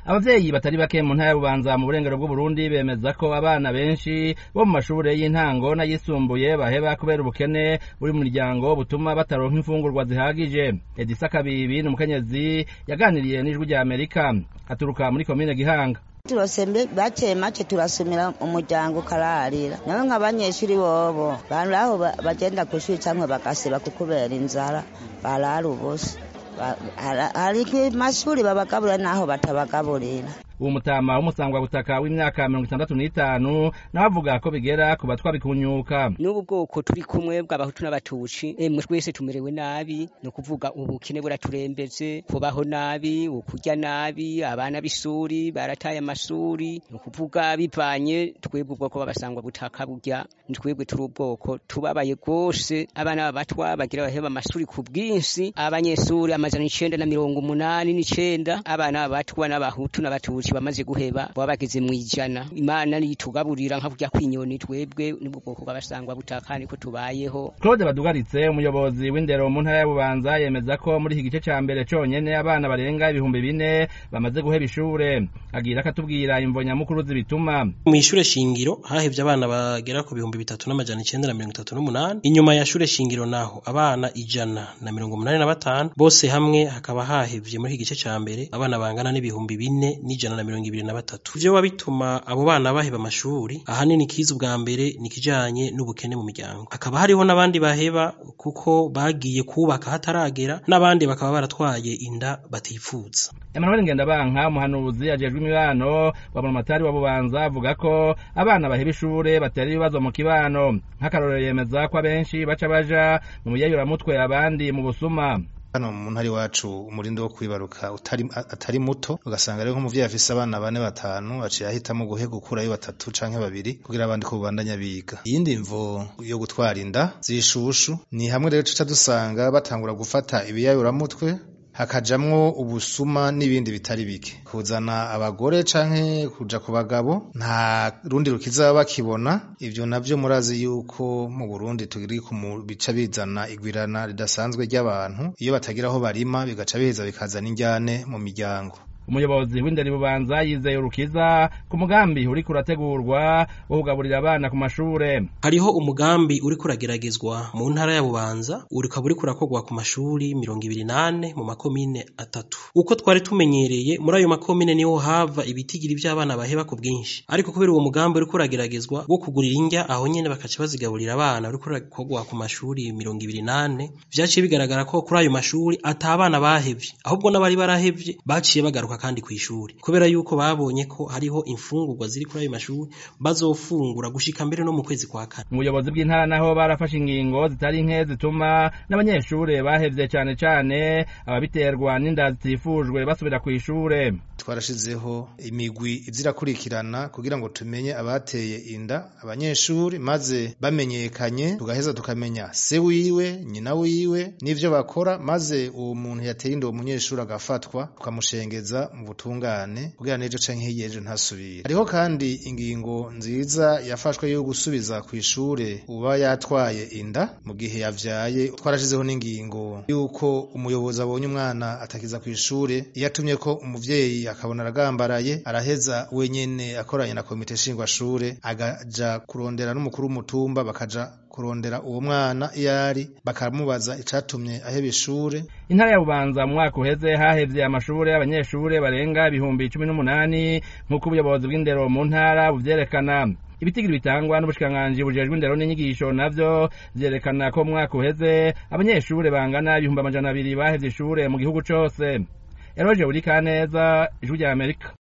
abavyeyi batari bake mu ntara y'ububanza mu burengero bw'uburundi bemeza ko abana benshi bo mu mashure y'intango n'ayisumbuye baheba kubera ubukene buri mu miryango butuma bataronka imfungurwa zihagije edisa kabibi ni umukenyezi yaganiriye n'ijwi rya amerika aturuka muri komine gihanga turose bake make turasumira umuryango ukararira nawe nk'abanyeshuri bobo bantu aho bagenda ku ishuri cyangwa bagasiba kukubera inzara barara ubusa hari amashuri babagaburira n'aho batabagaburira uwo mutama w'umusangwabutaka w'imyaka mirongo itandatu n'itanu nawe avuga ko bigera ku batwa bikunyuka n'ubu bwoko turi kumwe bw'abahutu n'abatuci emwe twese tumerewe nabi ni ukuvuga ubukene buraturembeze kubaho nabi ukurya nabi abana b'isuri barataye amashuri ni ukuvuga bivanye twebwe ubwoko b'abasangwa butaka burya ni twebwe turi ubwoko tubabaye rwose abana b'abatwa bagira baheba amashuri ku bwinshi abanyeshuri amajana icenda na mirongo umunani n'icenda abana b'abatwa n'abahutu n'abatuci bamaze guheba baba bageze mu ijana imana nitugaburira nka kurya kwinyoni twebwe nibwo bwoko bw'abasangwa butaka niko tubayeho claude badugaritse umuyobozi w'indero mu ntara y'ububanza yemeza ko muri iki gice ca mbere conyene abana barenga ibihumbi bine bamaze guheba ishure agira akatubwira imvo nyamukuru zibituma mw'ishure shingiro hahevye abana bagera ku bihumbi bitatu n'amajana icenda na mirongo itatu n'umunani inyuma ya shure shingiro naho abana ijana na mirongo umunani na batanu bose hamwe hakaba hahevye muri iki gice ca mbere abana bangana n'ibihumbi bine n'ijana na mirongo ibiri na batatu ivyo biba bituma abo bana baheba amashuri ahanini kiza ubwa mbere ni ikijanye n'ubukene mu miryango hakaba hariho n'abandi baheba kuko bagiye kubaka hataragera n'abandi bakaba baratwaye inda batifuza Emmanuel Ngendabanka umuhanuzi ajejwe imibano wa Buramatari wa Bubanza avuga ko abana baheba ishure batera ibibazo mu kibano nk'akarorero yemeza ko abenshi baca baja mu mutwe abandi mu busuma hano mu ntari wacu umurindi wo kwibaruka utari atari muto ugasanga rero nk'umuvyeyi afise abana bane batanu aciye ahitamo guhega gukurayo batatu canke babiri kugira abandi ko bubandanya biga iyindi mvo yo gutwara inda zishushu ni hamwe rero tuca dusanga batangura gufata ibiyayuramutwe hakajamwo ubusuma n'ibindi bitari bike kuzana abagore canke kuja ku bagabo nta rundi rukiza bakibona ivyo navyo murazi yuko mu Burundi turi ku bica bizana igwirana ridasanzwe ry'abantu iyo batagira aho barima bigaca biheza bikazana injyane mu miryango umuyobozi w'inderi bubanza yizeye urukiza ku mugambi uriko urategurwa wo kugaburira abana ku mashure hariho umugambi uriko urageragezwa mu ntara ya bubanza ukaba uriko urakorwa ku mashuri mirongo ibiri nane mu makomine atatu uko twari tumenyereye muri ayo makomine niho hava ibitigiri vy'abana baheba ku bwinshi ariko kubera uwo mugambi uriko urageragezwa wo kugurira indya aho nyene bakaca bazigaburira abana uriko urakorwa ku mashuri mirongo ibiri nane vyaciye bigaragara ko kuri ayo mashuri ata abana bahevye ahubwo n'abari barahevye baciye bagaruka kandi kw'ishuri kubera yuko babonye ko hariho imfungurwa ziri kuri ayo mashuri bazofungura gushika mbere no mu kwezi kwa kane umuyobozi bw'intara naho barafashe ingingo zitari nke zituma n'abanyeshure bahevye cane cane ababiterwa n'inda zitifujwe basubira kw'ishure twarashizeho imigwi izirakurikirana kugira ngo tumenye abateye inda abanyeshuri maze bamenyekanye tugaheza tukamenya se wiwe nyina wiwe n'ivyo bakora maze uwo muntu yateye inda uwo munyeshuri agafatwa tukamushengeza mu butungane kugira n'ejo canke hirya ejo ntasubire hariho kandi ingingo nziza yafashwe yo gusubiza kw'ishure uba yatwaye inda mu gihe yavyaye twarashizeho n'ingingo yuko umuyobozi abonye umwana atakiza kw'ishure iyo atumye ko umuvyeyi akabona aragambaraye araheza wenyene akoranye na komite nshingwashure agaja kurondera n'umukuru w'umutumba bakaja kurondera uwo mwana iyo ari bakamubaza icatumye aheba ishure intara ya bubanza mu mwaka uheze hahevye amashure abanyeshure barenga ibihumbi cumi n'umunani nk'uko ubuyobozi bw'indero mu ntara buvyerekana ibitigiri bitangwa n'ubushikiranganji bujejwe indero n'inyigisho navyo vyerekana ko mu mwaka uheze abanyeshure bangana ibihumbi amajana abiri bahevye ishure mu gihugu cose eroje buri kaneza ijwi rya amerika